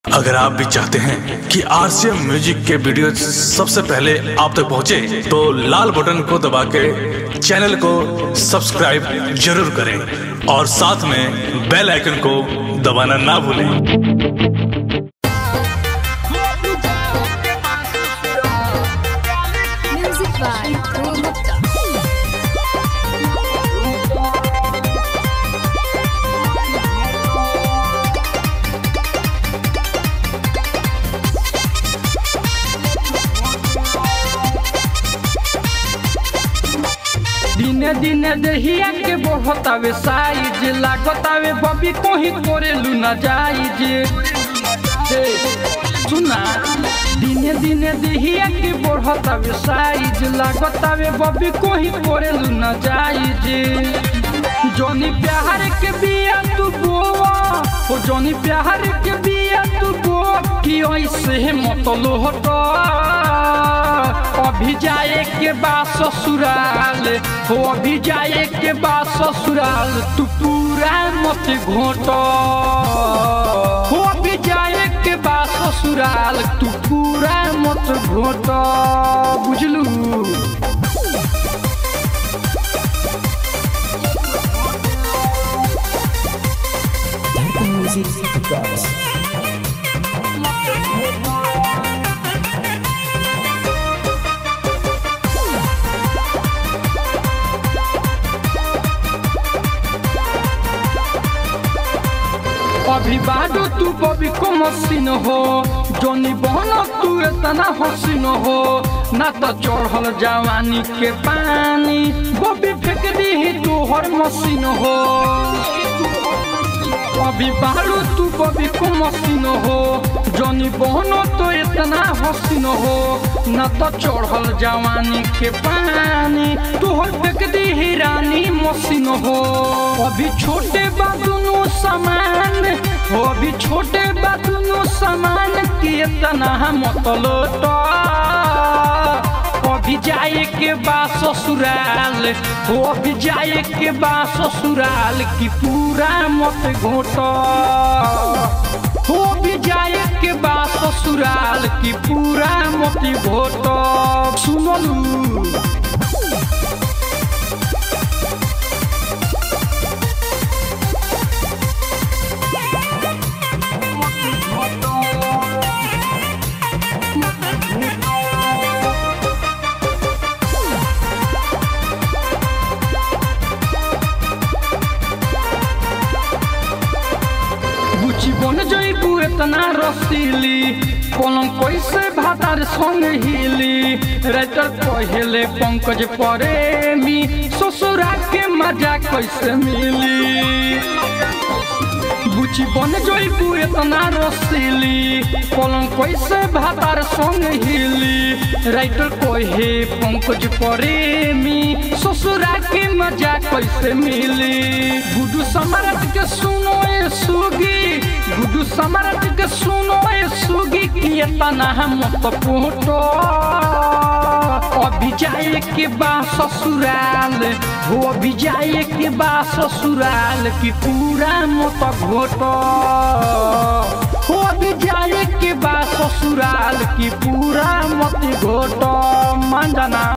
अगर आप भी चाहते हैं कि आरसीएम म्यूजिक के वीडियो सबसे पहले आप तक पहुंचे, तो लाल बटन को दबा के चैनल को सब्सक्राइब जरूर करें और साथ में बेल आइकन को दबाना ना भूलें Music by Dhruv Gupta. दिने दिने दहिया के बढ़तावे साइज लागतावे बबी कोही तोरे लुना जाइज हे, सुना दिने दिने दहिया के बढ़तावे साइज लागतावे बबी कोही तोरे लुना जाइज जोनी प्यार के बिया तू बोवा ओ जोनी प्यार के बिया तू बोवा कि ऐसे मत लोहटा अभी जाए के बाद ससुराल हो अभी जाए के बाद ससुराल तू पूरा मत घोट हो अभी जाए के बाद ससुराल तू पूरा मत घोट बुझलू अभी बाडू तू बबी को मशीन हो जोनी बहन तू इतना हसीन हो ना तो चढ़ल जवानी के पानी बबी फेंक दी तू हर मशीन हो अभी बालू तू बबी को मशीन हो जोनी बहन तो इतना हसीन हो न तो चढ़ल जवानी के पानी तू हर फेंक दी रानी मशीन हो अभी छोटे बा दुनू समान हो अभी छोटे बा दुनू समान के इतना मत लोटा अभी जाए के बा ससुराल हो अभी जाए के बा ससुराल की पूरा मत घोट हो अभी जाए के बा ससुराल की पूरा मत घोट सुनलू बुची बन जइबू इतना रसीली पलंग कैसे भातार संग हिली राइटर पहले पंकज प्रेमी ससुरा के मजा कैसे मिली बुची बन जइबू इतना रसीली पलंग कैसे भातार संग हिली राइटर कहे पंकज प्रेमी ससुरा के मजा कैसे मिली गुडू सम्राट के सुनो ए सुगी गुडू सम्राट के सुनो ए सुगी कि इतना मत पोटो अभी जाए के बा ससुराल हो अभी जाए के बा ससुराल की पूरा मत घोटो हो अभी जाए के बा ससुराल की पूरा मत घोटो मान जाना